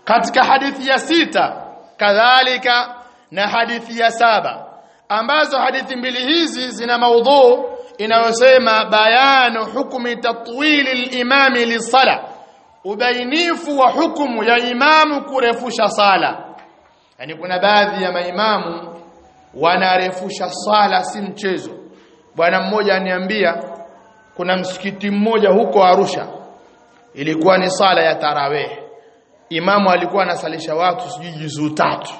katika hadithi ya sita kadhalika na hadithi ya saba ambazo hadithi mbili hizi zina maudhu inayosema bayanu hukmi tatwili al-imami lisala ubainifu wa hukumu ya imamu kurefusha sala yani kuna baadhi ya maimamu wanarefusha sala si mchezo bwana mmoja aniambia kuna msikiti mmoja huko Arusha ilikuwa ni sala ya tarawih imamu alikuwa anasalisha watu sijui juzuu tatu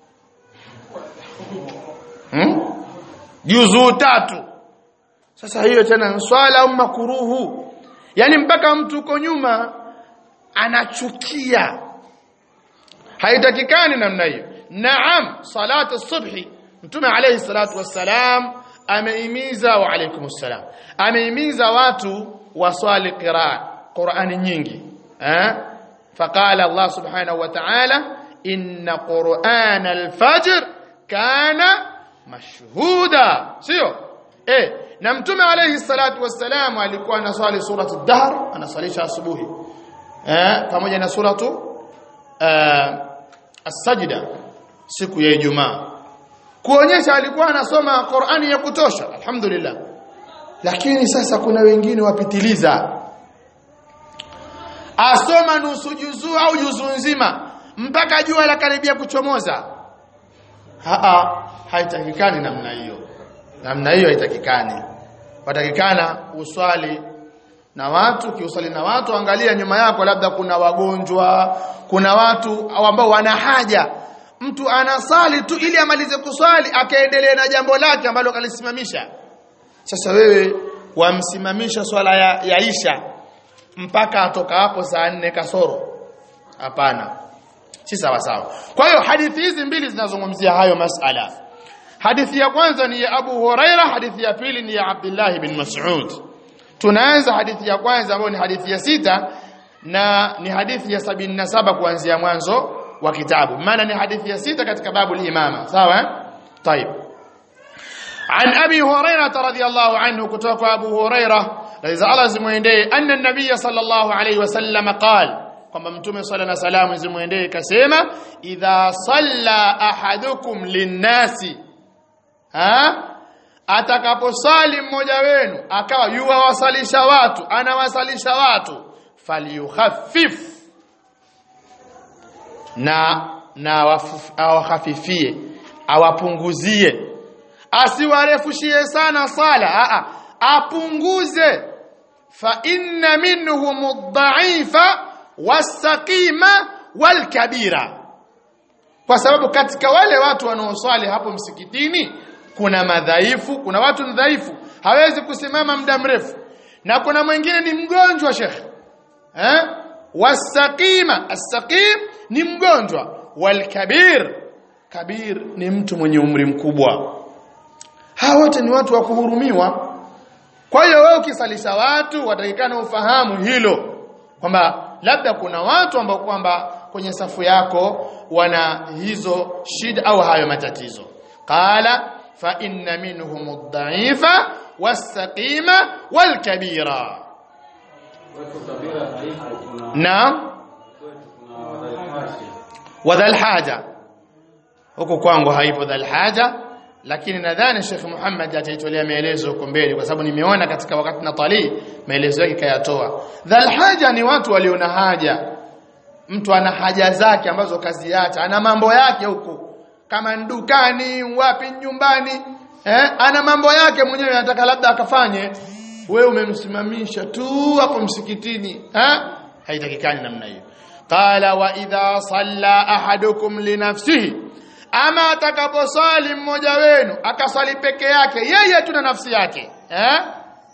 hmm? juzuu tatu sasa hiyo tena swala au makuruhu yani mpaka mtu uko nyuma anachukia haitakikani namna hiyo naam salatu subhi mtume alayhi salatu wassalam ameimiza wa alaykum assalam ameimiza watu waswali qiraa qurani nyingi eh faqala allah subhanahu wa ta'ala inna qur'ana al-fajr kana mashhuda sio eh na mtume alayhi salatu wassalam alikuwa anaswali suratu ad-dahr anasalisha asubuhi eh pamoja na suratu eh, as-sajda siku ya Ijumaa kuonyesha alikuwa anasoma Qur'ani ya kutosha alhamdulillah lakini sasa kuna wengine wapitiliza asoma nusu juzuu au juzuu nzima mpaka jua la karibia kuchomoza haa haitakikani namna hiyo namna hiyo haitakikani patakikana uswali na watu kiusali na watu angalia nyuma yako labda kuna wagonjwa kuna watu ambao wana haja mtu anasali tu ili amalize kuswali akaendelea na jambo lake ambalo kalisimamisha sasa wewe wamsimamisha swala ya, ya isha mpaka atoka hapo saa nne kasoro hapana si sawa sawa kwa hiyo hadithi hizi mbili zinazungumzia hayo masala hadithi ya kwanza ni ya Abu Huraira hadithi ya pili ni ya Abdullah bin Mas'ud tunaanza hadithi ya kwanza ambayo ni hadithi ya sita na ni hadithi ya sabini na saba kuanzia mwanzo wa kitabu maana ni hadithi ya sita katika babu al-imama sawa طيب عن ابي هريره رضي الله عنه كتوك ابو هريره رضي الله زمويندي ان النبي صلى الله عليه وسلم قال kwamba mtume sala na salamu zimwendee kasema idha salla ahadukum linnasi ha atakaposali mmoja wenu akawa yuwasalisha watu anawasalisha watu falyukhaffif na na awakhafifie awapunguzie asiwarefushie sana sala a apunguze fa inna minhum ad-da'ifa was-saqima wal-kabira kwa sababu katika wale watu wanaoswali hapo msikitini kuna madhaifu kuna watu ni dhaifu hawezi kusimama muda mrefu na kuna mwingine ni mgonjwa shekhe eh wasaqima as-saqim ni mgonjwa walkabir kabir ni mtu mwenye umri mkubwa hawa wote ni watu wa kuhurumiwa kwa hiyo wewe ukisalisha watu watakikana ufahamu hilo kwamba labda kuna watu ambao kwamba kwenye safu yako wana hizo shida au hayo matatizo qala fa inna minhum ad-da'ifa was-saqima wal-kabira naam wa dhal haja huko kwangu haipo dhal haja lakini nadhani Sheikh Muhammad ataitolea maelezo huko mbele kwa sababu nimeona katika wakati na tali maelezo yake kayatoa dhal haja ni watu walio na haja mtu ana haja zake ambazo kaziacha ana mambo yake huko kama dukani wapi nyumbani eh ana mambo yake mwenyewe anataka labda akafanye wewe umemsimamisha tu hapo msikitini eh haitakikani namna hiyo qala wa idha salla ahadukum li nafsihi ama atakaposali mmoja wenu akasali peke yake yeye tu na nafsi yake eh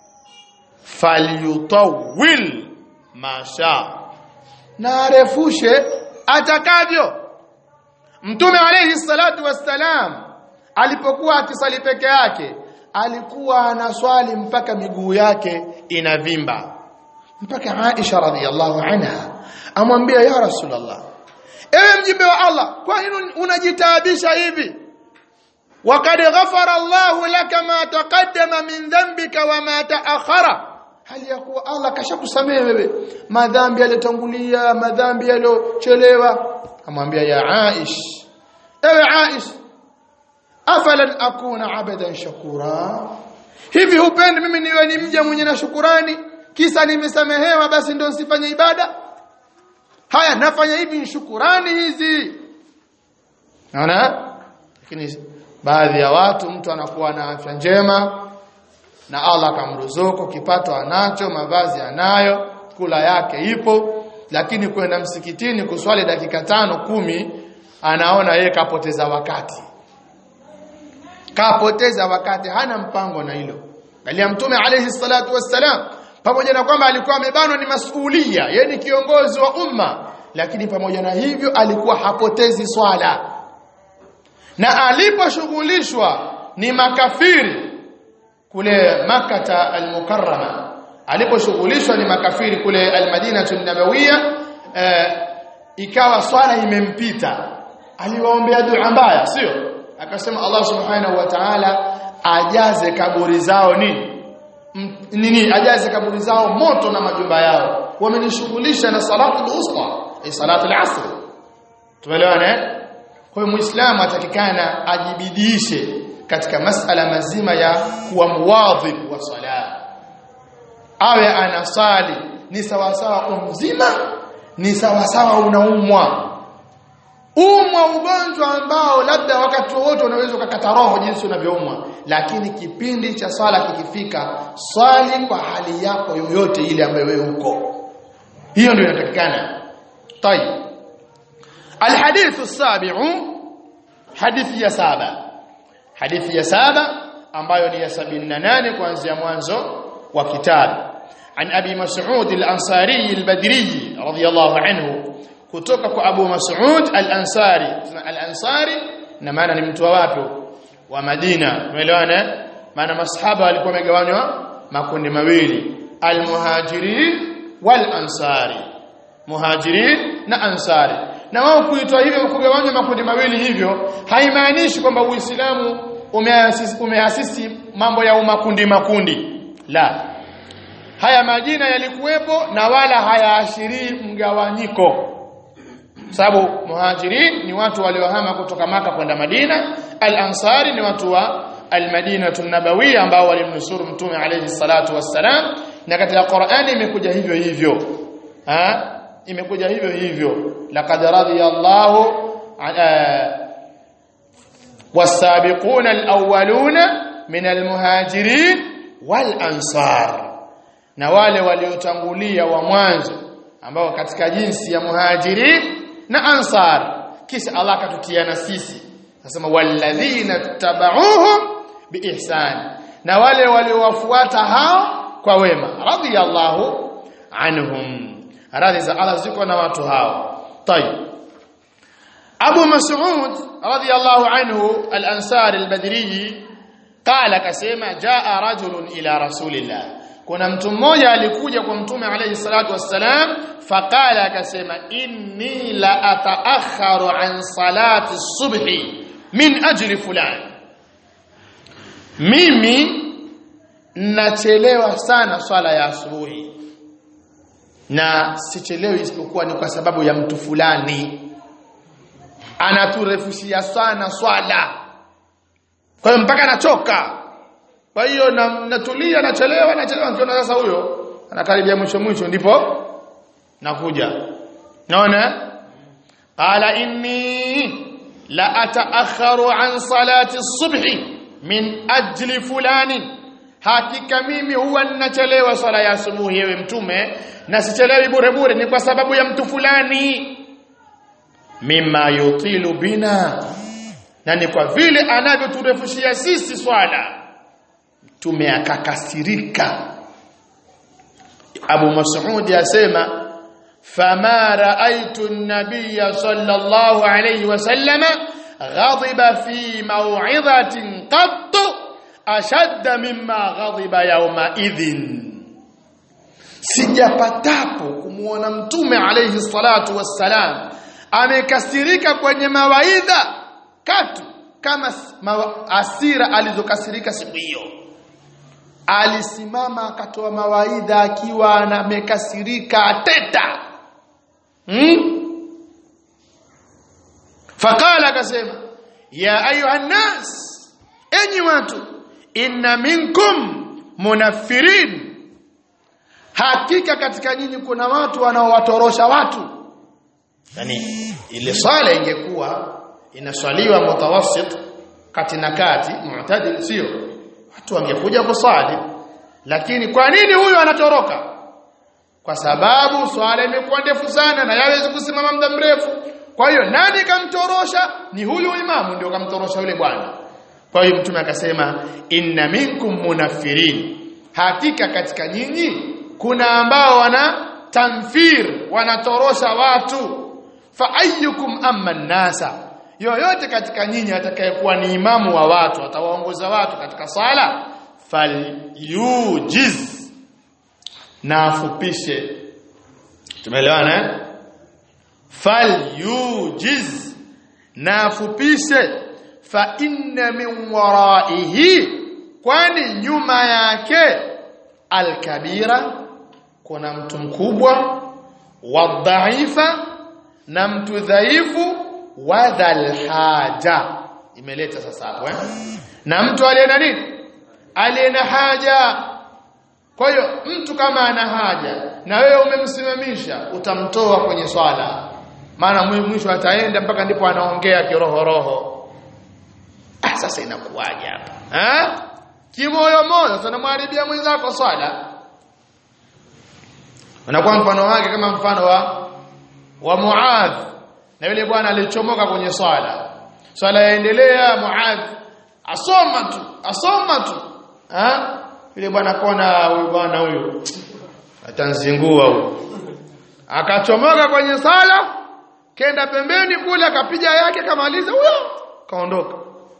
falyutawil masha na arefushe atakavyo mtume alayhi salatu wassalam alipokuwa akisali peke yake alikuwa anaswali mpaka miguu yake inavimba mpaka Aisha radhiallahu anha amwambia ya rasulullah ewe mjumbe wa Allah kwa nini unajitaabisha hivi waqad ghafara Allahu laka ma taqaddama min dhanbika wa ma ta'akhara hali ya kuwa Allah kashakusamehe wewe madhambi yaliyotangulia madhambi yaliyochelewa amwambia ya Aish ewe Aish afalan akuna abadan shakura hivi hupendi mimi niwe ni mja mwenye na shukurani kisa nimesamehewa basi ndio nisifanye ibada haya nafanya hivi ni shukurani hizi naona lakini baadhi ya watu mtu anakuwa na afya njema na Allah akamruzuku kipato anacho mavazi anayo kula yake ipo lakini kwenda msikitini kuswali dakika tano kumi anaona yeye kapoteza wakati kapoteza wakati hana mpango na hilo bali mtume alayhi salatu wassalam pamoja na kwamba alikuwa amebanwa ni masuhulia yeye ni kiongozi wa umma lakini pamoja na hivyo alikuwa hapotezi swala na aliposhughulishwa ni makafiri kule makata al-mukarrama aliposhughulishwa ni makafiri kule al-madina an-nabawiyya eh, ikawa swala imempita aliwaombea dua mbaya sio akasema Allah subhanahu wa ta'ala ajaze kaburi zao nini nini ajaze kaburi zao moto na majumba yao wamenishughulisha na salatu al-usta ay salatu al-asr tumeelewana eh kwa hiyo muislamu atakikana ajibidiishe katika masala mazima ya kuwa muwadhib wa sala awe anasali ni sawasawa umzima ni sawasawa unaumwa umwa ugonjwa ambao labda wakati wote unaweza ukakata roho jinsi unavyoumwa lakini kipindi cha swala kikifika swali kwa hali yako yoyote ile ambayo wewe uko hiyo ndio inatakikana tayeb الحديث السابع حديث ya saba hadithi ya saba ambayo ni ya 78 kuanzia mwanzo wa kitabu عن ابي مسعود الانصاري البدري رضي الله عنه kutoka kwa Abu Mas'ud al-Ansari al-Ansari na maana ni mtu wa wapi wa Madina umeelewana maana masahaba walikuwa wamegawanywa makundi mawili al-muhajirin wal-ansari muhajirin na ansari na wao kuitwa hivyo kugawanywa makundi mawili hivyo haimaanishi kwamba Uislamu umeasisi, umeasisi mambo ya makundi makundi la haya majina yalikuwepo na wala hayaashirii mgawanyiko sababu muhajirin ni watu waliohama kutoka maka kwenda Madina al-ansari ni watu wa al-Madina an-Nabawiyya ambao walimnusuru mtume alayhi salatu wassalam na katika Qur'ani imekuja hivyo hivyo ha imekuja hivyo hivyo laqad radiyallahu was-sabiquna al-awwaluna min al-muhajirin wal-ansar na wale waliotangulia wa mwanzo ambao katika jinsi ya muhajirin na ansar kisha Allah akatutiana sisi nasema walladhina tabauhum biihsan na wale waliowafuata hao kwa wema radiyallahu anhum radhi za Allah ziko na watu hao tayib Abu Mas'ud radiyallahu anhu al-Ansari al-Badri qala kasema jaa rajulun ila rasulillah kuna mtu mmoja alikuja kwa mtume alayhi salatu wassalam faqala akasema inni la ataakharu an salati subhi min ajli fulan mimi nachelewa sana swala ya asubuhi na sichelewi isipokuwa ni kwa sababu ya mtu fulani anaturefushia sana swala kwa hiyo mpaka nachoka kwa hiyo natulia nachelewa nachelewa nikiona sasa huyo anakaribia mwisho mwisho ndipo nakuja naona qala inni la ataakharu an salati subhi min ajli fulani hakika mimi huwa ninachelewa swala ya asubuhi yewe mtume na sichelewi bure bure ni kwa sababu ya mtu fulani mimma yutilu bina na ni kwa vile anavyoturefushia sisi swala mtume akakasirika Abu Mas'ud yasema fama ra'aytu an-nabiyya sallallahu alayhi wasallam ghadiba fi maw'idhatin qatt ashadda mimma ghadiba yawma idhin sijapatapo kumuona mtume alayhi salatu wassalam amekasirika kwenye mawaidha katu kama asira alizokasirika siku hiyo alisimama akatoa mawaidha akiwa amekasirika ateta hmm? akasema ya ayuhan nas enyi watu inna minkum munaffirin hakika katika nyinyi kuna watu wanaowatorosha watu yani ile swala ingekuwa inaswaliwa mutawassit kati na kati mu'tadil sio watu wangekuja kusali lakini kwa nini huyu anatoroka kwa sababu swala imekuwa ndefu sana na yawezi kusimama muda mrefu kwa hiyo nani kamtorosha ni huyu imamu ndio kamtorosha yule bwana kwa hiyo mtume akasema inna minkum munafirin hakika katika nyinyi kuna ambao wana tamfir wanatorosha watu fa ayyukum amma nasa yoyote katika nyinyi atakayekuwa ni imamu wa watu atawaongoza watu katika sala falyujiz na afupishe tumeelewana eh falyujiz na afupishe fa inna min waraihi kwani nyuma yake alkabira kuna mtu mkubwa wadhaifa na mtu dhaifu wadhal haja imeleta sasa hapo eh na mtu aliye na nini aliye na haja kwa hiyo mtu kama ana haja na wewe umemsimamisha utamtoa kwenye swala maana mwisho ataenda mpaka ndipo anaongea kiroho roho ah sasa inakuwaje hapa eh kimoyo moyo tunamharibia mwenzako swala unakuwa mfano wake kama mfano wa wa Muadh na yule bwana alichomoka kwenye swala swala yaendelea Muadh asoma tu asoma tu ha yule bwana kona huyu bwana huyu atanzingua huyu akachomoka kwenye sala kenda pembeni kule akapiga yake kamaliza huyo kaondoka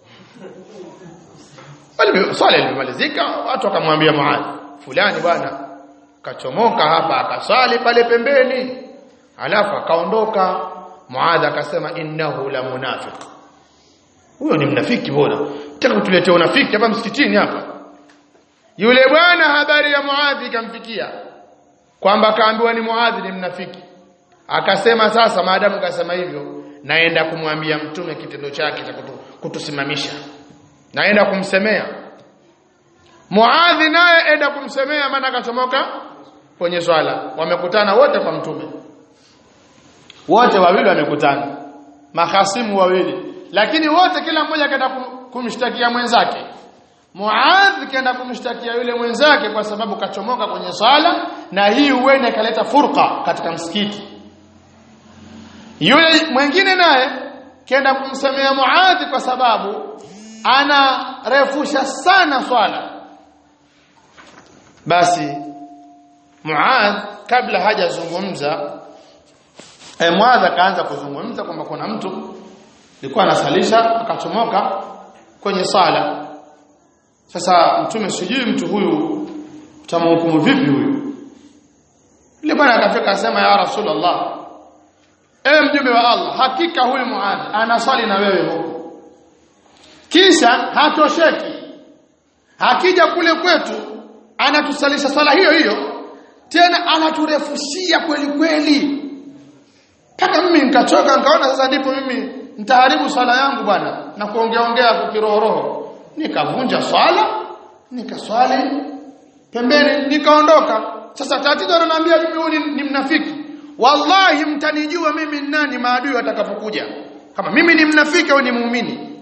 wale swala ilimalizika watu wakamwambia Muadh fulani bwana kachomoka hapa akasali pale pembeni alafu akaondoka Muadh akasema innahu la munafiq huyo ni mnafiki bora taka kutuletea unafiki hapa msikitini hapa yule bwana habari ya Muadh ikamfikia kwamba kaambiwa ni Muadh ni mnafiki akasema sasa maadamu kasema hivyo naenda kumwambia mtume kitendo chake cha kutu, kutusimamisha naenda kumsemea Muadh naye enda kumsemea maana akachomoka kwenye swala wamekutana wote kwa mtume wote wawili wamekutana mahasimu wawili lakini wote kila mmoja kaenda kumshtakia mwenzake Muadh kaenda kumshtakia yule mwenzake kwa sababu kachomoka kwenye swala na hii huenda ikaleta furqa katika msikiti yule mwingine naye kaenda kumsemea Muadh kwa sababu anarefusha sana swala basi Muadh kabla hajazungumza eh, Muadh akaanza kuzungumza kwamba kuna mtu alikuwa anasalisha akachomoka kwenye sala sasa mtume sijui mtu huyu utamhukumu vipi huyu yule bwana akafika asema ya rasulullah ewe mjumbe wa Allah hakika huyu Muadh anasali na wewe huko kisha hatosheki hakija kule kwetu anatusalisha sala hiyo hiyo tena anaturefushia kweli kweli mpaka mimi nikachoka nikaona sasa ndipo mimi nitaharibu swala yangu bwana na kuongea ongea kwa kiroho roho nikavunja swala nikaswali pembeni nikaondoka sasa tatizo ananiambia mimi huyu ni, ni mnafiki wallahi mtanijua mimi ni nani maadui watakapokuja kama mimi ni mnafiki au ni muumini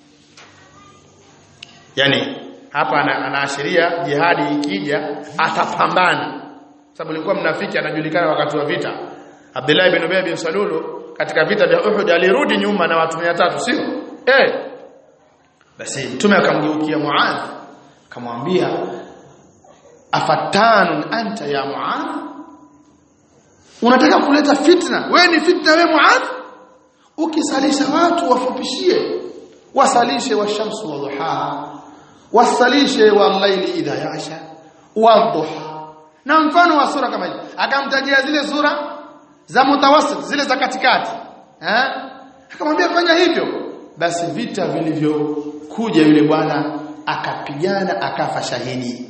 yani hapa anaashiria jihadi ikija atapambana sababu alikuwa mnafiki anajulikana wakati wa vita Abdullah ibn Ubay bin Salulu katika vita vya Uhud alirudi nyuma na watu 300 sio eh basi mtume akamgeukia Muadh akamwambia afatanun anta ya Muadh unataka kuleta fitna wewe ni fitna wewe Muadh ukisalisha watu wafupishie wasalishe washamsu wa duha wasalishe wal-layli idha yasha wadhuha na mfano wa sura kama hiyo akamtajia zile sura za mutawassit zile za katikati eh akamwambia fanya hivyo basi vita vilivyokuja yule bwana akapigana akafa shahidi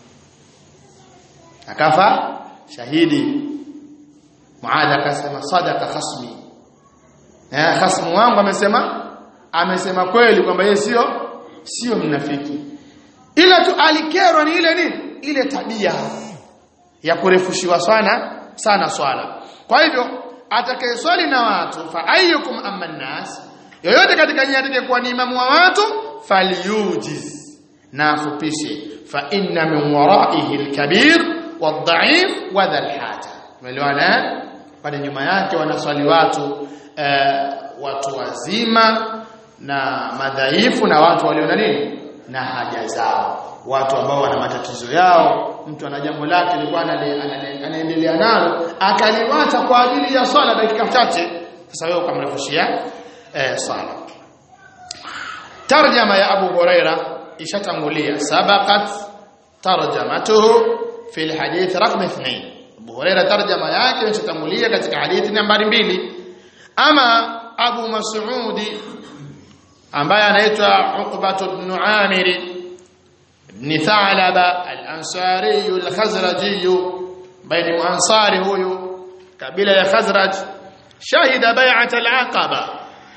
akafa shahidi Muadh akasema sadaka khasmi eh khasmu wangu amesema amesema kweli kwamba yeye sio sio mnafiki ila tu alikerwa ni ile nini ile tabia ya kurefushiwa sana sana swala kwa hivyo atakayeswali na watu fa ayyukum amma nas yoyote katika nyinyi atakayekuwa ni imamu wa watu falyujiz na afupishe fa inna min waraihi alkabir wadha'if wa dhal haja umeelewana pale nyuma yake wanaswali watu uh, watu wazima na madhaifu na watu walio na nini na haja zao watu ambao wana matatizo yao mtu ana jambo lake alikuwa anaendelea nalo akaliwacha kwa ajili ya swala dakika chache sasa wewe ukamrefushia eh, swala tarjama ya Abu Huraira ishatangulia sabaqat tarjamatuhu fi alhadith raqam 2 Abu Huraira tarjama yake ishatangulia katika hadithi nambari mbili ama Abu Mas'udi ambaye anaitwa Uqbah ibn Amir ibn Tha'laba al-Ansari al-Khazraji baina muansari huyu kabila ya Khazraj shahida bai'at al-Aqaba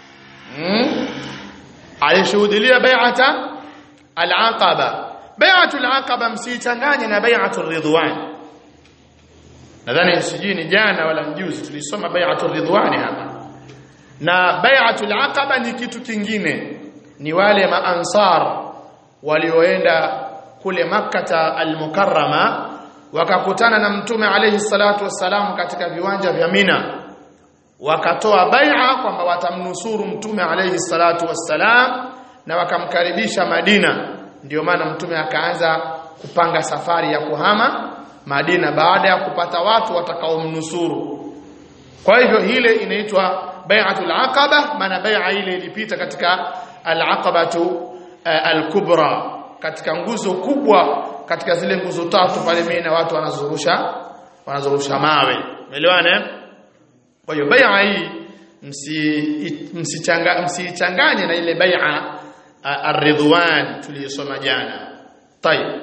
alishuhudia bai'ata al-Aqaba bai'atu al-Aqaba msichanganye na bai'atu ar-Ridwan nadhani sijini jana wala mjuzi tulisoma bai'atu ar-Ridwan hapa na bai'atul aqaba ni kitu kingine ni wale maansar walioenda kule makkata al-mukarrama wakakutana na mtume alayhi salatu wassalam katika viwanja vya Mina wakatoa bai'a kwamba watamnusuru mtume alayhi salatu wassalam na wakamkaribisha Madina ndio maana mtume akaanza kupanga safari ya kuhama Madina baada ya kupata watu watakaomnusuru kwa hivyo ile inaitwa bai'atul aqaba maana bai'a ile ilipita katika al-aqabatu uh, al-kubra katika nguzo kubwa katika zile nguzo tatu pale Mina watu wanazurusha wanazurusha mawe umeelewana kwa hiyo bai'a hii msi msichanga msichanganye na ile bai'a ar-ridwan tuliyosoma jana tayeb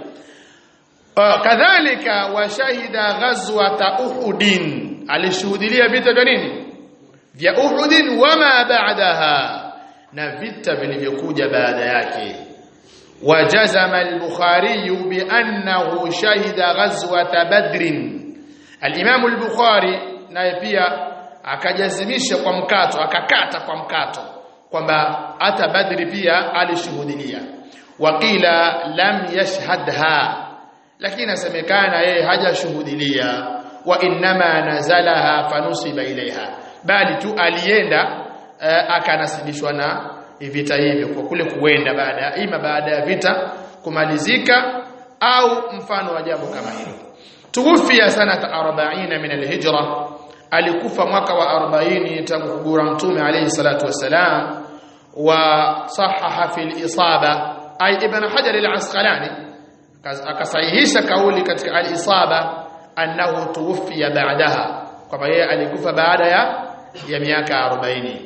kadhalika washahida ghazwata uhudin alishuhudia vita vya nini vya uhudin wama ba'daha na vita vilivyokuja baada yake wajazama al-bukhari bi annahu shahida ghazwata badrin al-imam al-bukhari naye pia akajazimisha kwa mkato akakata kwa mkato kwamba hata badri pia alishuhudia waqila lam yashhadha lakini nasemekana yeye hajashuhudilia wa innama nazalaha fanusiba ilaiha bali tu alienda uh, akanasibishwa na vita hivyo kwa kule kuenda baada ima baada ya vita kumalizika au mfano wa jambo kama hilo tuwafia sanata 40 min alhijra alikufa mwaka wa 40 tangu kugura mtume alayhi salatu wassalam wa sahaha fi al-isaba ay ibn hajar al-asqalani akasahihisha kauli katika al-isaba annahu tuwfiya ba'daha kwamba yeye alikufa baada ya ya miaka 40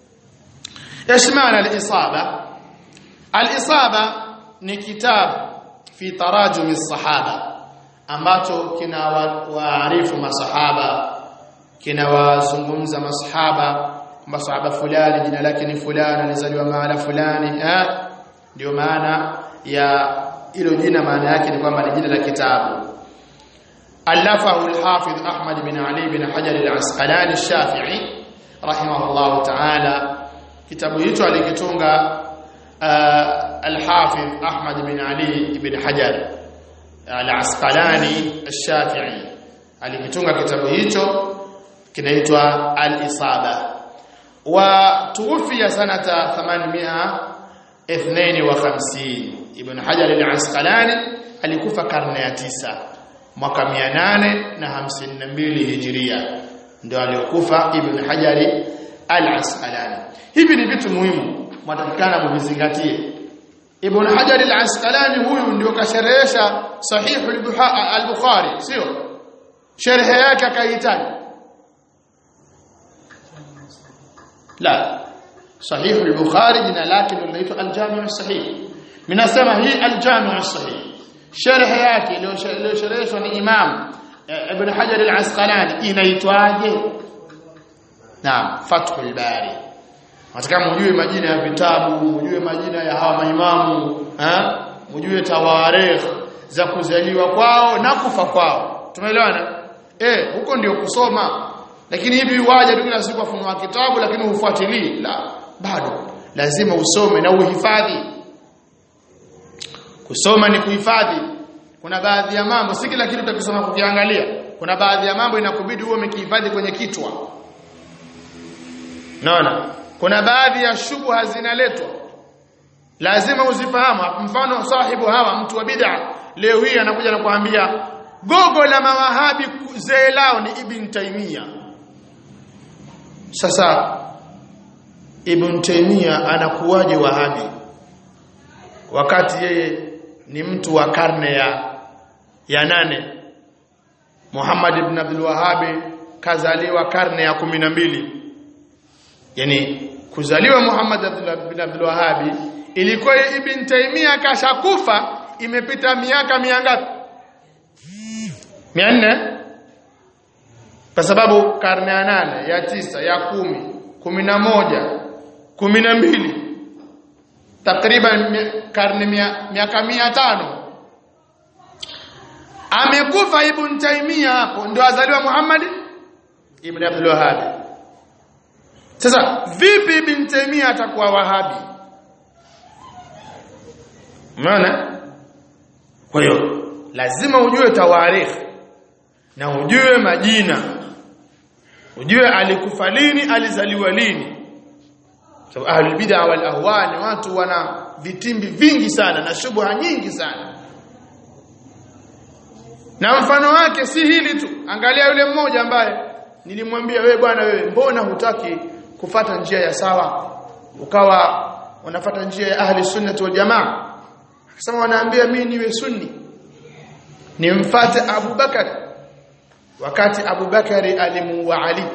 yashmana al-isaba al-isaba ni kitabu fi tarajum as-sahaba ambacho kina waarifu masahaba kina wazungumza masahaba masahaba fulani jina lake ni fulani alizaliwa mahala fulani eh ndio maana ya hilo jina maana yake ni kwamba ni jina la kitabu alafahu al-hafidh Ahmad bin Ali bin Hajar al-Asqalani al-Shafi'i rahimahullah ta'ala kitabu hicho alikitunga al-hafidh Ahmad bin Ali bin Hajar al-Asqalani al-Shafi'i alikitunga kitabu hicho kinaitwa al-Isaba wa tuwfiya sanata 852 Ibn Hajar al-Asqalani alikufa karne ya tisa mwaka 852 Hijria ndio aliokufa Ibn Hajar al-Asqalani hivi ni vitu muhimu mtatakana muvizingatie Ibn Hajar al-Asqalani huyu ndio kasherehesha sahih al-Bukhari sio sharh yake akahitaji la sahih al-Bukhari jina lake ndio linaitwa al-Jami' as-Sahih minasema hii al-Jami' as-Sahih sharh yake iliyoshereheshwa ni Imam Ibn Hajar al-Asqalani inaitwaje Naam Fathul Bari nataka mjue majina ya vitabu mjue majina ya hawa maimamu eh mjue tawarikh za kuzaliwa kwao na kufa kwao tumeelewana eh huko ndio kusoma lakini hivi waje tu kila siku afunua kitabu lakini ufuatilii la bado lazima usome na uhifadhi kusoma ni kuhifadhi kuna baadhi ya mambo si kila kitu utakisoma kukiangalia kuna baadhi ya mambo inakubidi uwe umekihifadhi kwenye kichwa naona kuna baadhi ya shubha zinaletwa lazima uzifahamu mfano sahibu hawa mtu wa bid'a leo hii anakuja na kuambia gogo la mawahabi zee lao ni ibn taimia sasa ibn taimia anakuwaje wahabi wakati yeye ni mtu wa karne ya ya nane Muhammad ibn Abdul Wahhab kazaliwa karne ya kumi na mbili yani kuzaliwa Muhammad ibn Abdul Wahhab ilikuwa Ibn Taymiyyah kashakufa imepita miaka miangapi 400 kwa sababu karne ya nane ya tisa ya kumi kumi na moja kumi na mbili takriban karne miaka mia tano amekufa Ibn Taymiyyah hapo ndio azaliwa Muhammad Ibn Abdul Wahhab sasa vipi Ibn Taymiyyah atakuwa Wahabi Umeona? Kwa hiyo lazima ujue tawarikh na ujue majina. Ujue alikufa lini, alizaliwa lini. Sababu so, ahlul bid'a wal ahwa ni watu wana vitimbi vingi sana na shubha nyingi sana. Na mfano wake si hili tu. Angalia yule mmoja ambaye nilimwambia wewe bwana wewe mbona hutaki kufata njia ya sawa ukawa unafata njia ya ahli sunnah wal jamaa akasema wanaambia mimi niwe sunni nimfate Abu Bakar wakati Abu Bakari alimuua Ali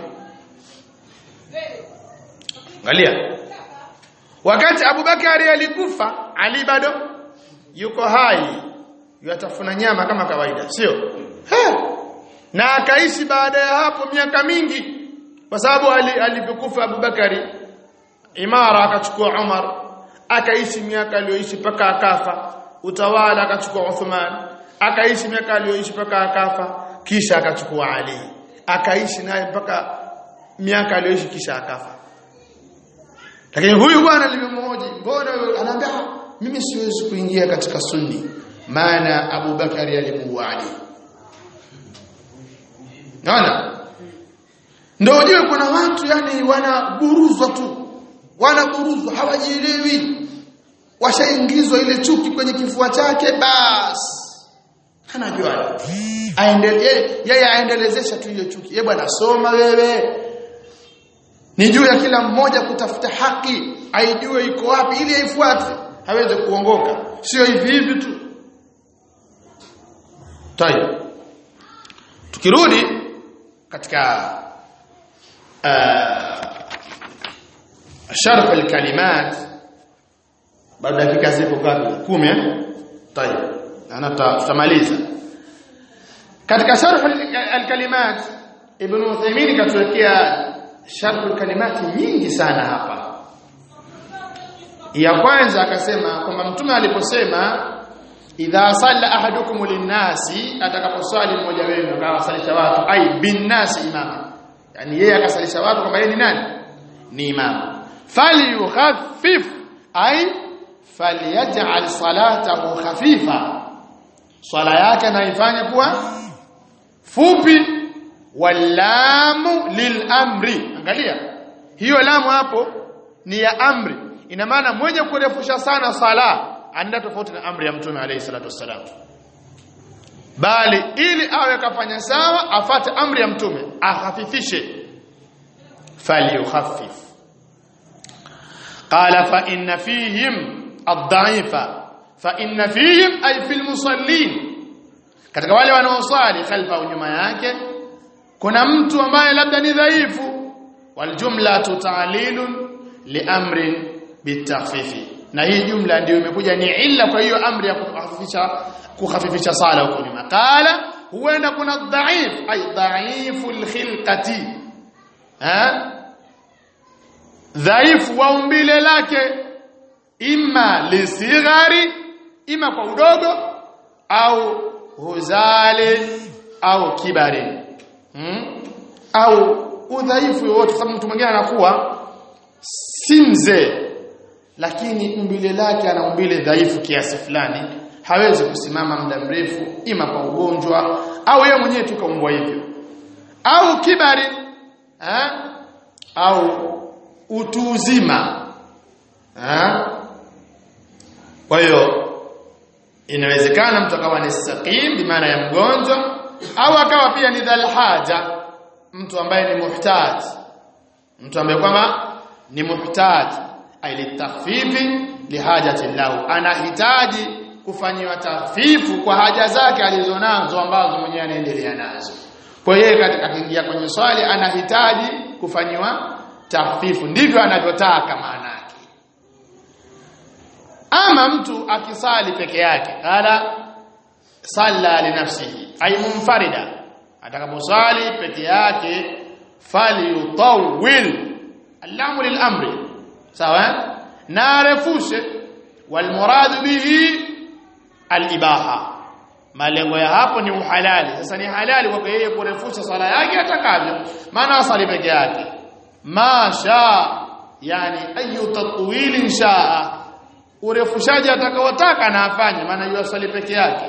angalia wakati Abu Bakari alikufa Ali bado yuko hai yatafuna nyama kama kawaida sio na akaishi baada ya hapo miaka mingi kwa sababu alipokufa Abu Bakari imara akachukua Umar akaishi miaka aliyoishi paka akafa utawala akachukua Uthman akaishi miaka aliyoishi paka akafa kisha akachukua Ali akaishi naye mpaka miaka aliyoishi kisha akafa lakini huyu bwana limemhoji mbona anaambia mimi siwezi kuingia katika sunni maana Abu Bakari alimuua Ali naona ndio ujue kuna watu yani wanaburuzwa tu wanaburuzwa hawajielewi washaingizwa ile chuki kwenye kifua chake basi anajua aendelee yeye aendelezesha tu ile chuki yeye bwana soma wewe ni juu ya kila mmoja kutafuta haki aijue iko wapi ili aifuate haweze kuongoka sio hivi hivi tu tayeb tukirudi katika uh, sharh alkalimat baada dakika zipo ngapi 10 eh tayeb ana tutamaliza katika sharh alkalimat ibn Uthaymeen katuwekea sharh alkalimat nyingi sana hapa ya kwanza akasema kwamba mtume aliposema idha salla ahadukum linnasi atakaposali mmoja wenu akawasalisha watu ai binnasi imama yani yeye akasalisha watu kwamba yeye ni nani ni imama falyukhaffif ai falyaj'al salatahu khafifa swala yake naifanye kuwa fupi walamu lilamri angalia hiyo lamu hapo ni ya amri ina maana mwenye kurefusha sana sala anaenda tofauti na amri ya mtume alayhi salatu wassalam bali ili awe kafanya sawa afate amri ya mtume ahafifishe falyukhaffif qala fa inna fihim ad-da'ifa fa inna fihim ay fil musallin katika wale wanaosali khalfa nyuma yake kuna mtu ambaye labda ni dhaifu wal jumlatu ta'lilun li amrin bitakhfifi na hii jumla ndio imekuja ni illa kwa hiyo amri ya kukhafifisha kukhafifisha sala huko nyuma qala huenda kuna dhaif ay dhaiful khilqati ha dhaifu wa umbile lake imma lisighari ima kwa udogo au huzali au kibari hmm? au udhaifu wote sababu mtu mwingine anakuwa si mzee lakini umbile lake ana umbile dhaifu kiasi fulani hawezi kusimama muda mrefu ima kwa ugonjwa au yeye mwenyewe tu kaumbwa hivyo au kibari eh? au utu uzima eh? kwa hiyo inawezekana mtu akawa ni saqim bi maana ya mgonjwa au akawa pia ni dhal haja mtu ambaye ni muhtaj mtu ambaye kwamba ni muhtaj ailitakhfifi lihajati lahu anahitaji kufanyiwa tafifu kwa haja zake alizonazo ambazo mwenyewe anaendelea nazo kwa hiyo katika akiingia kwenye swali anahitaji kufanyiwa tafifu ndivyo anavyotaka maana yake ama mtu akisali peke yake qala salla li nafsihi ay munfarida atakaposali peke yake falyutawwil alamu lilamri sawa na arefushe walmurad bihi alibaha malengo ya hapo ni uhalali sasa ni halali kwa yeye kurefusha sala yake atakavyo maana asali peke yake masha yani ayu tatwilin shaa urefushaji atakaotaka na afanye maana yeye asali peke yake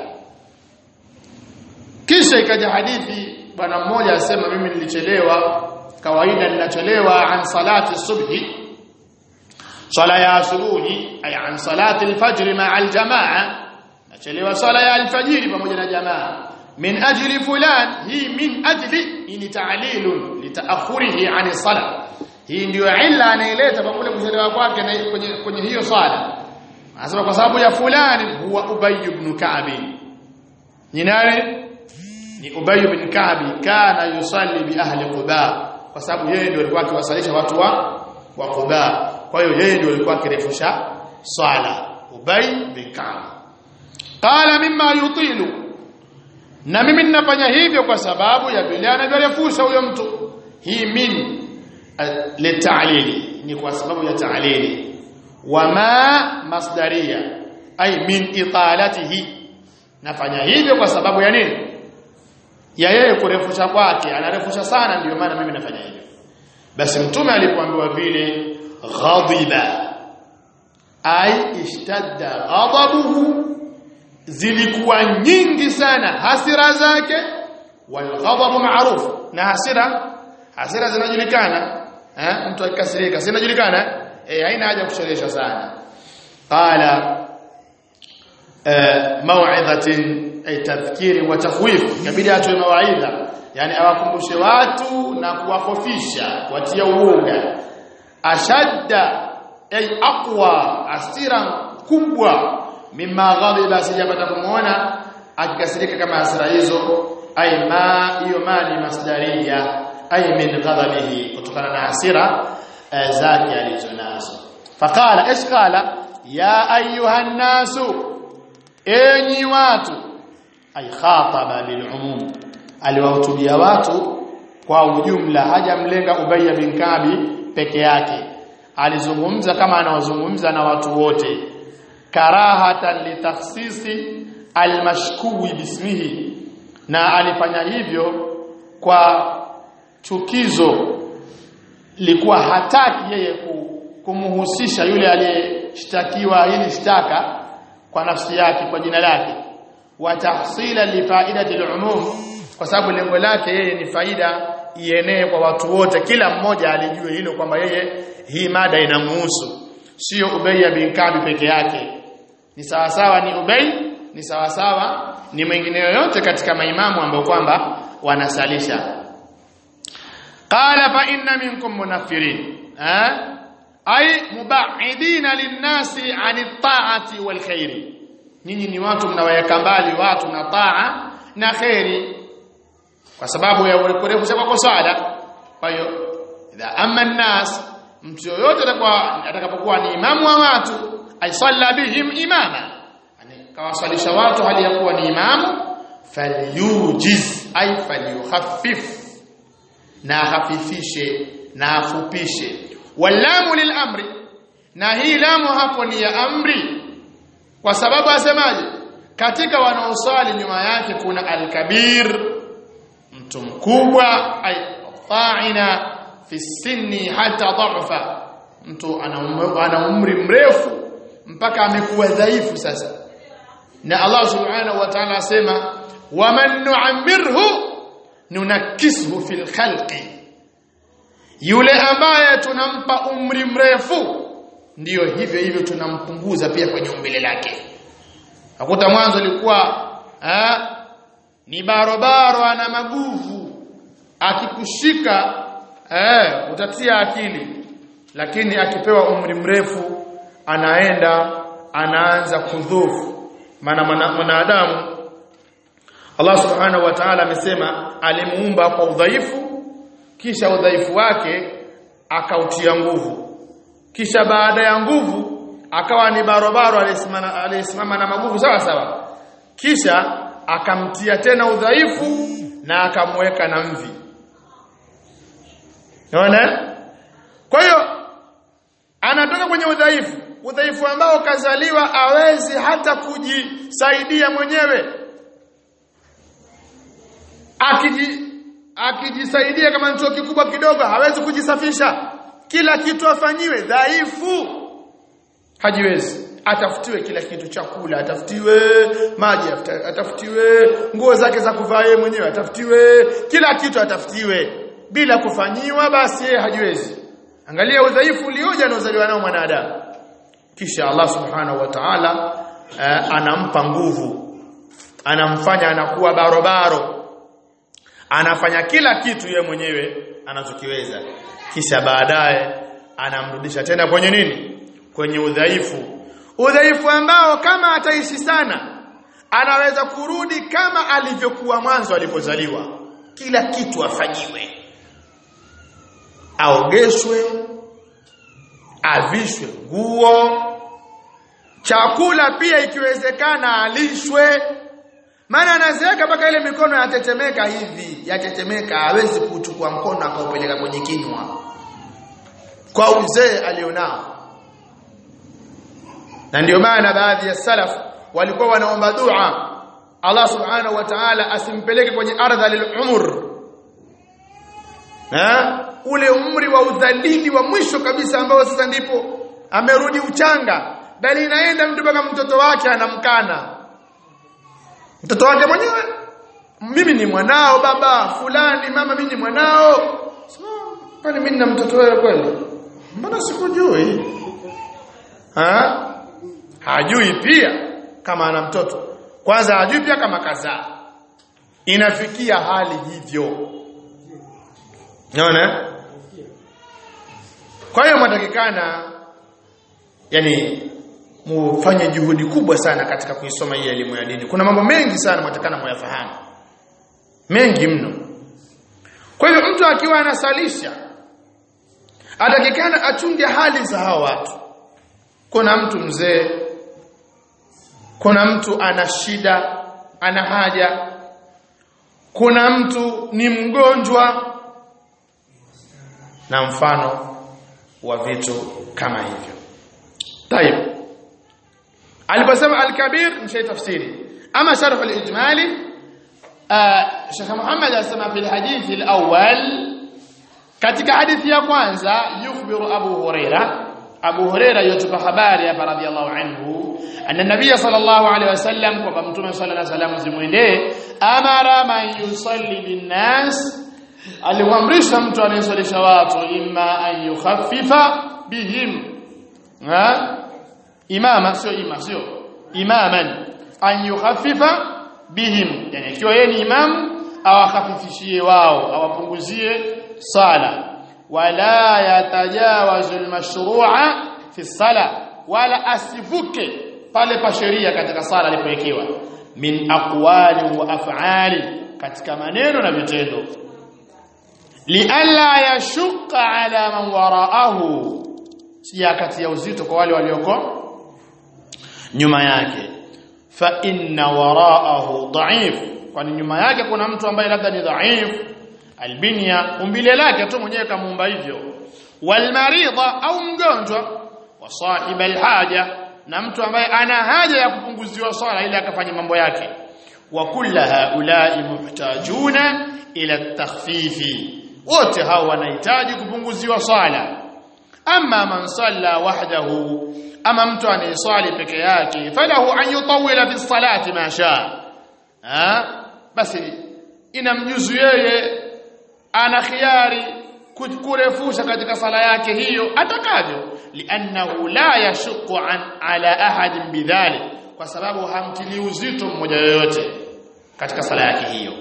kisha ikaja hadithi bwana mmoja asema mimi nilichelewa kawaida ninachelewa an salati subhi sala ya asubuhi ay an salati alfajr ma'a aljamaa nachelewa sala ya alfajiri pamoja na jamaa min ajli fulan hii min ajli ni ta'lilun litaakhurihi an sala hii ndio illa anaileta kwa kule kuchelewa kwake na kwenye, kwenye hiyo sala anasema kwa sababu ya fulani huwa ubay ibn ka'b ni nani ni ubay ibn ka'b kana yusalli bi ahli quba kwa sababu yeye ndio alikuwa akiwasalisha watu wa wa quba kwa hiyo yeye ndio alikuwa akirefusha swala ubay bin ka'b qala mimma yutilu na mimi ninafanya hivyo kwa sababu ya vile anavyorefusha huyo mtu hii min litalili ni kwa sababu ya ta'lili wama masdaria ay min italatihi nafanya hivyo kwa sababu ya nini ya yeye kurefusha kwake anarefusha sana ndio maana mimi nafanya hivyo basi mtume alipoambiwa vile ghadiba ay ishtadda ghadabuhu zilikuwa nyingi sana hasira zake wal ghadabu ma'ruf na hasira hasira zinajulikana eh mtu akikasirika zinajulikana eh haina haja kusherehesha sana qala mau'idhatin ay tadhkiri wa takhwif kabidi atoe mawaidha yani awakumbushe watu na kuwahofisha kuwatia uoga ashadda ay aqwa asira kubwa mimma ghadiba sijapata kumuona akikasirika kama hasira hizo ay ma hiyo mali masdaria ay min ghadabihi kutokana na hasira zake alizonazo faqala ish qala ya ayuha nasu enyi watu ay khataba bil umum aliwahutubia watu kwa ujumla hajamlenga Ubay bin Kabi peke yake alizungumza kama anawazungumza na watu wote karahatan litakhsisi almashkuwi bismihi na alifanya hivyo kwa chukizo likuwa hataki yeye kumhusisha yule aliyeshtakiwa hili shtaka kwa nafsi yake kwa jina lake wa tahsila li faidati al-umum kwa sababu lengo lake yeye ni faida ienee kwa watu wote kila mmoja alijue hilo kwamba yeye hii mada inamuhusu sio Ubay bin Kabi peke yake ni sawa sawa ni Ubay ni sawa sawa ni mwingine yoyote katika maimamu ambao kwamba wanasalisha qala fa inna minkum munaffirin eh ay muba'idina lin-nasi 'ani at-ta'ati wal khairi nyinyi ni watu mnawaweka mbali watu na taa na khairi kwa sababu ya kurefusha kwa swala kwa hiyo idha amma an-nas mtu yoyote atakuwa atakapokuwa ni imamu wa watu aisalla bihim imama yani kawasalisha watu hali ya kuwa ni imamu falyujiz ay falyukhaffif na hafifishe na afupishe walamu lilamri na hii lamu hapo ni ya amri kwa sababu asemaje katika wanaosali nyuma yake kuna alkabir mtu mkubwa ay ta'ina fi sinni hata dha'fa mtu ana umri mrefu mpaka amekuwa dhaifu sasa na Allah subhanahu wa ta'ala asema waman nu'ammirhu nunakishu fil khalqi yule ambaye tunampa umri mrefu ndiyo hivyo hivyo tunampunguza pia kwenye umbile lake hakuta mwanzo alikuwa ni barobaro ana maguvu akikushika eh utatia akili lakini akipewa umri mrefu anaenda anaanza kudhufu maana mwanadamu Allah subhanahu wa ta'ala amesema alimuumba kwa udhaifu kisha udhaifu wake akautia nguvu kisha baada ya nguvu akawa ni barobaro aliyesimama na maguvu sawa sawa kisha akamtia tena udhaifu na akamweka na mvi unaona kwa hiyo anatoka kwenye udhaifu udhaifu ambao kazaliwa awezi hata kujisaidia mwenyewe akiji akijisaidia kama chuo kikubwa kidogo hawezi kujisafisha kila kitu afanyiwe dhaifu hajiwezi atafutiwe kila kitu chakula atafutiwe maji atafutiwe nguo zake za kuvaa yeye mwenyewe atafutiwe kila kitu atafutiwe bila kufanyiwa basi yeye hajiwezi angalia udhaifu ulioje anaozaliwa nao mwanadamu kisha Allah subhanahu wa ta'ala eh, anampa nguvu anamfanya anakuwa barobaro anafanya kila kitu ye mwenyewe anachokiweza kisha baadaye anamrudisha tena kwenye nini kwenye udhaifu udhaifu ambao kama ataishi sana anaweza kurudi kama alivyokuwa mwanzo alipozaliwa kila kitu afanyiwe aogeshwe avishwe nguo chakula pia ikiwezekana alishwe maana anazeeka mpaka ile mikono yatetemeka hivi yatetemeka hawezi kuchukua mkono akaupeleka kwenye kinywa kwa uzee alionao na ndio maana baadhi ya salaf walikuwa wanaomba dua Allah subhanahu wa ta'ala asimpeleke kwenye ardha lilumur ha ule umri wa udhalili wa mwisho kabisa ambao sasa ndipo amerudi uchanga bali inaenda mtu mpaka mtoto wake anamkana mtoto wake mwenyewe mimi ni mwanao baba fulani mama mimi ni mwanao kwani mimi na mtoto wewe kweli mbona sikujui ha hajui pia kama ana mtoto kwanza hajui pia kama kazaa inafikia hali hivyo unaona kwa hiyo mwatakikana yani mufanye juhudi kubwa sana katika kuisoma hii elimu ya dini kuna mambo mengi sana mwatakana muyafahamu mengi mno kwa hiyo mtu akiwa anasalisha atakikana achunge hali za hao watu kuna mtu mzee kuna mtu ana shida ana haja kuna mtu ni mgonjwa na mfano wa vitu kama hivyo طيب aliposema al-kabir mshay tafsiri ama sharh al-ijmali Sheikh Muhammad asema fil hadith al-awwal katika hadithi ya kwanza yukhbiru Abu Huraira Abu Huraira yotupa habari hapa radhiallahu anhu anna nabiyya sallallahu alaihi wasallam kwamba mtume sallallahu alaihi wasallam zimwendee amara man yusalli binnas alimwamrisha mtu anayesalisha watu imma an yukhaffifa bihim ha imama sio ima sio imaman an yukhaffifa bihim yani ikiwa yeye ni imam awakhafifishie wao awapunguzie sala wala yatajawazu almashru'a fi sala wala asivuke pale pa sheria katika sala alipowekewa min aqwali wa af'ali katika maneno na vitendo lialla yashqa ala man wara'ahu si kati ya uzito kwa wale walioko nyuma yake fa inna wara'ahu dha'if kwani nyuma yake kuna mtu ambaye labda ni dha'if albinya umbile lake tu mwenyewe kamuumba hivyo walmaridha au mgonjwa wa sahib alhaja na mtu ambaye ana haja ya kupunguziwa swala ili akafanye mambo yake wa kulla haulai muhtajuna ila takhfifi wote hao wanahitaji kupunguziwa swala ama man salla wahdahu ama mtu anayeswali peke yake falahu an yutawila fi salati ma shaa basi inamjuzu yeye ana khiari kurefusha katika sala yake hiyo atakavyo liannahu la yashuqu an ala ahadin bidhalik kwa sababu hamtili uzito mmoja yoyote katika sala yake hiyo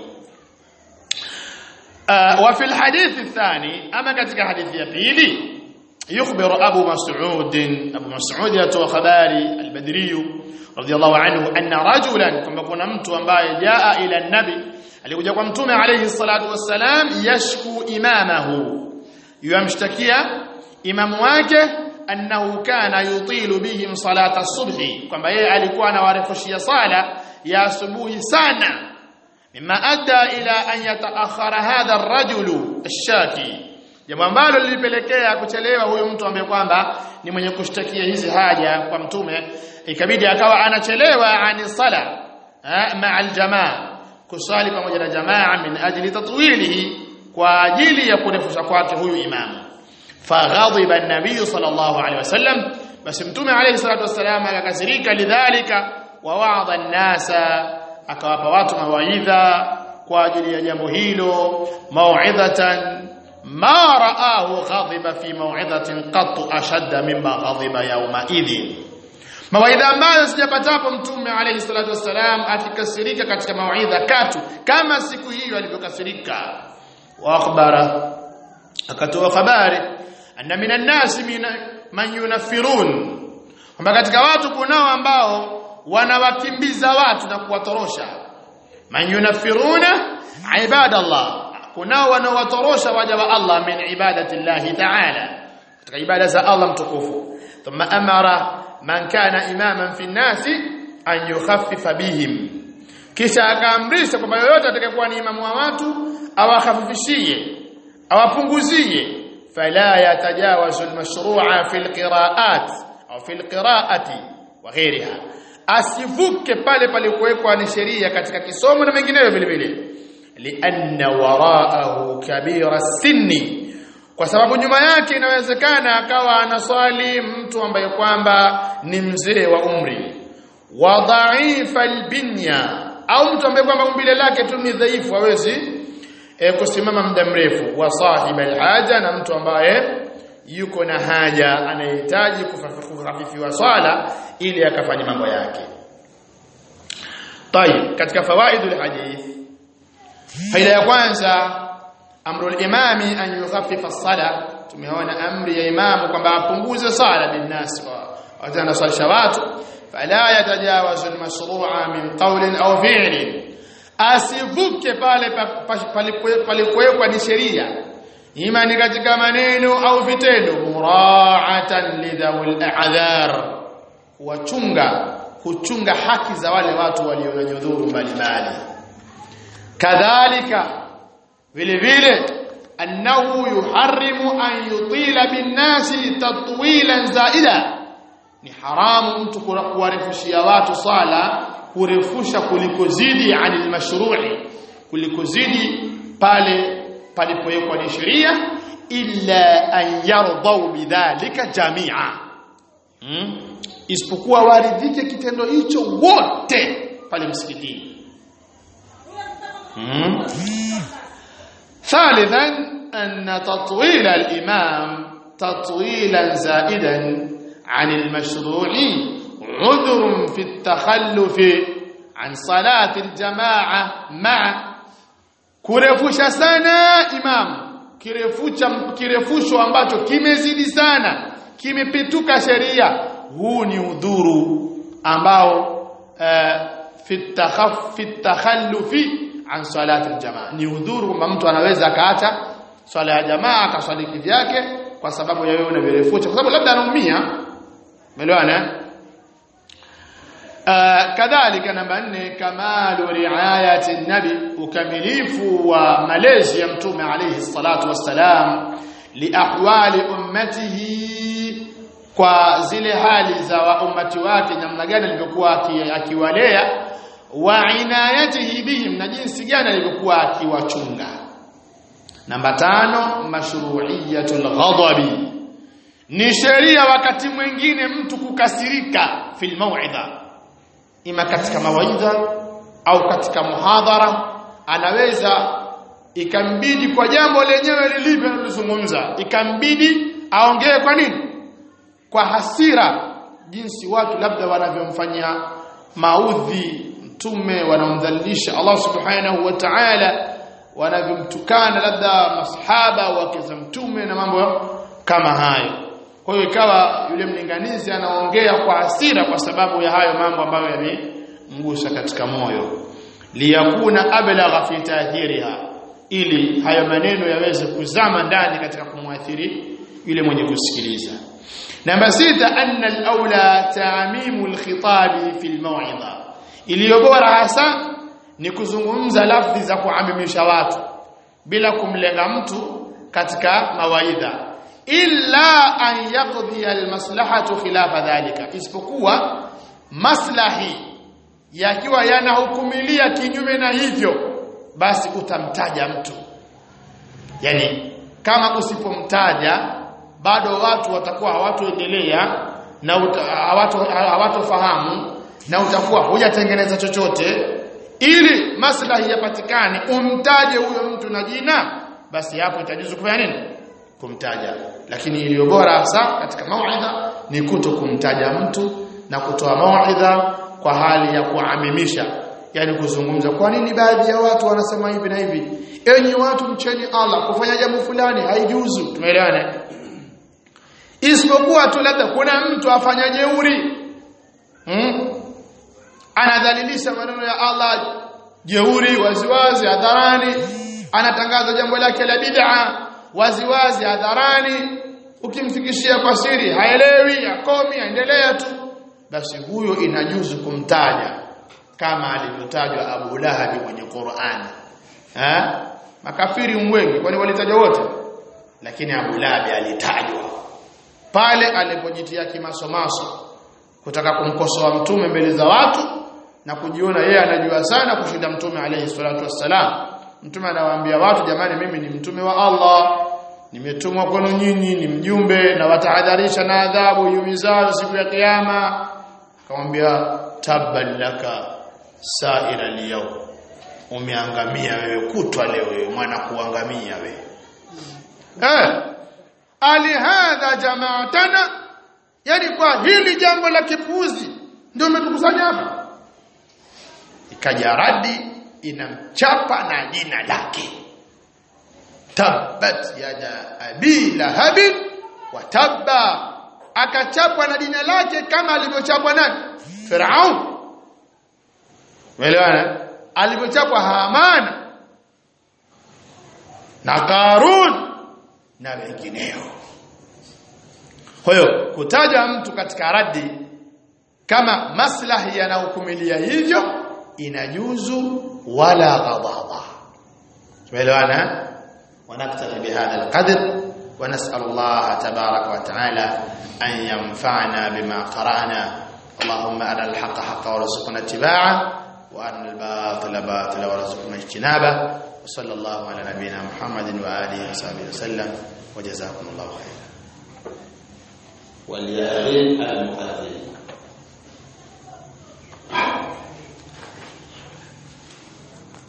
uh, wa fil hadithi thani ama katika hadithi ya pili يخبر أبو مسعود أبو مسعود يتوى خباري البدري رضي الله عنه أن رجلا كما كنا متو أمباي جاء إلى النبي alikuja kwa mtume alayhi salatu wassalam yashku imamahu yamshtakia imamu wake annahu kana yutilu bihim salata subhi kwamba yeye alikuwa anawarefushia sala ya asubuhi sana mimma adda ila an yataakhara hadha ar-rajulu ash-shaki jambo ambalo lilipelekea kuchelewa huyu mtu ambaye kwamba ni mwenye kushtakia hizi haja kwa mtume ikabidi akawa anachelewa ani sala ma'a al-jamaa kusali pamoja na jamaa min ajli tatwilihi kwa ajili ya kurefusha kwake huyu imamu faghadhiba an-nabiy sallallahu alaihi wasallam basi mtume alayhi salatu wasallam akakasirika lidhalika wa wa'adha an-nasa akawapa watu mawaidha kwa ajili ya jambo hilo mau'idhatan ma ra'ahu ghadiba fi mau'idhatin qat ashadda mimma ghadiba yawma idhin mawaidha ambayo sijapatapo mtume alayhi salatu wassalam akikasirika katika mawaidha katu kama siku hiyo alivyokasirika wa akhbara akatoa habari anna minan nasi man yunafirun kwamba katika watu kunao ambao wanawakimbiza watu na kuwatorosha man yunafiruna ibadallah kunao wanawatorosha waja wa Allah min ibadati Allah ta'ala katika ibada za Allah mtukufu thumma amara man kana imaman fi nasi an yukhaffifa bihim kisha akaamrisha kwamba yoyote atakayekuwa ni imamu wa watu awakhafifishie awapunguzie fala yatajawazu almashru'a fi alqira'at au fi alqira'ati wa ghayriha asivuke pale palikuwekwa ni sheria katika kisomo na mengineyo vile vile lianna wara'ahu kabira sinni kwa sababu nyuma yake inawezekana akawa anaswali mtu ambaye kwamba ni mzee wa umri wa dhaifa albinya au mtu ambaye kwamba umbile lake tu ni dhaifu hawezi e, kusimama muda mrefu wa sahiba alhaja na mtu ambaye yuko na haja anahitaji kufafifiwa swala ili akafanye mambo yake طيب katika fawaidul hadith faida ya kwanza amru al-imami an yukhaffifa as-sala tumeona amri ya imamu kwamba apunguze sala binnas kwa watu anasalisha watu fala yatajawazu al-mashru'a min qawlin aw fi'lin asivuke pale palipowekwa ni sheria ima ni katika maneno au vitendo mura'atan lidhawil a'dhar kuwachunga kuchunga haki za wale watu walio na nyudhuru mbalimbali kadhalika vile vile annahu yuharrimu an yutila binnasi tatwilan zaida ni haramu mtu kuwarefushia watu sala kurefusha kulikozidi anil mashru'i kulikozidi pale palipowekwa ni sheria illa an yardau bidhalika jamia hmm? isipokuwa waridhike kitendo hicho wote pale msikitini hmm? ثالثا أن تطويل الإمام تطويلا زائدا عن المشروع عذر في التخلف عن صلاة الجماعة مع kurefusha sana imam kirefusha kirefusho ambacho kimezidi sana kimepetuka sheria huu ni udhuru ambao uh, fi takhallufi an salati aljamaa ni udhuru kwamba mtu anaweza akaacha swala ya jamaa akaswali kivyake kwa sababu ya wewe unavirefusha kwa sababu labda anaumia umeelewana Uh, kadhalika namba nne kamalu riayati nabi ukamilifu wa malezi ya mtume alayhi salatu wassalam liahwali ummatihi kwa zile hali za wa ummati wake namna gani alivyokuwa akiwalea wa inayatihi bihim na jinsi gani alivyokuwa akiwachunga namba tano mashru'iyatul ghadabi ni sheria wakati mwingine mtu kukasirika fil mau'idha ima katika mawaidha au katika muhadhara anaweza ikambidi kwa jambo lenyewe lilivyo analozungumza ikambidi aongee kwa nini kwa hasira jinsi watu labda wanavyomfanyia maudhi mtume wanamdhalilisha Allah subhanahu wa ta'ala wanavyomtukana labda masahaba wake za mtume na mambo kama hayo kwa hiyo ikawa yule mlinganizi anaongea kwa hasira kwa sababu ya hayo mambo ambayo yamemgusa katika moyo liyakuna ablagha fi ta'thiriha ili hayo maneno yaweze kuzama ndani katika kumwathiri yule mwenye kusikiliza namba sita anna al-aula ta'mimu al-khitabi fi al-maw'idha iliyo bora hasa ni kuzungumza lafzi za kuamimisha watu bila kumlenga mtu katika mawaidha illa an yaqdi al-maslahatu khilafa dhalika isipokuwa maslahi yakiwa yanahukumilia kinyume na hivyo basi utamtaja mtu yani kama usipomtaja bado watu watakuwa hawatoendelea na hawatofahamu na utakuwa hujatengeneza chochote ili maslahi yapatikane umtaje huyo mtu na jina basi hapo itajuzu kufanya nini kumtaja lakini iliyo bora hasa katika mauidha ni kuto kumtaja mtu na kutoa mauidha kwa hali ya kuamimisha yani kuzungumza kwa nini baadhi ya watu wanasema hivi na hivi enyi watu mcheni Allah kufanya jambo fulani haijuzu tumeelewana isipokuwa tu labda kuna mtu afanya jeuri hmm? anadhalilisha maneno ya Allah jeuri waziwazi hadharani anatangaza jambo lake la bid'a waziwazi hadharani ukimfikishia kwa siri haelewi akomi aendelea tu basi huyo inajuzu kumtaja kama alivyotajwa Abu Lahab kwenye Qur'ani eh makafiri wengi kwani walitajwa wote lakini Abu Lahab alitajwa pale alipojitia kimasomaso kutaka kumkosoa mtume mbele za watu na kujiona yeye anajua sana kushinda mtume alayhi salatu wassalam mtume anawaambia watu jamani mimi ni mtume wa Allah nimetumwa kwenu nyinyi ni mjumbe na watahadharisha na adhabu yumizayo siku ya kiyama akamwambia tabban laka saira liyau umeangamia wewe kutwa leo wewe mwana kuangamia wewe eh alihadha jamaatana yani kwa hili jambo la kipuzi ndio umetukusanya hapa ikaja radi inamchapa na jina lake tabbat yada abi lahabin wa tabba akachapwa na jina lake kama alivyochapwa nani Firaun Umeelewana alivyochapwa Hamana na Karun na wengineo kwa hiyo kutaja mtu katika radi kama maslahi yanahukumilia hivyo inajuzu wala ghadaba tumeelewana ونكتفي بهذا القدر ونسأل الله تبارك وتعالى أن ينفعنا بما قرأنا اللهم أرنا الحق حقا وارزقنا اتباعه وأرنا الباطل باطلا وارزقنا اجتنابه وصلى الله على نبينا محمد وآله وصحبه وسلم وجزاكم الله خيرا وليعلم المؤذن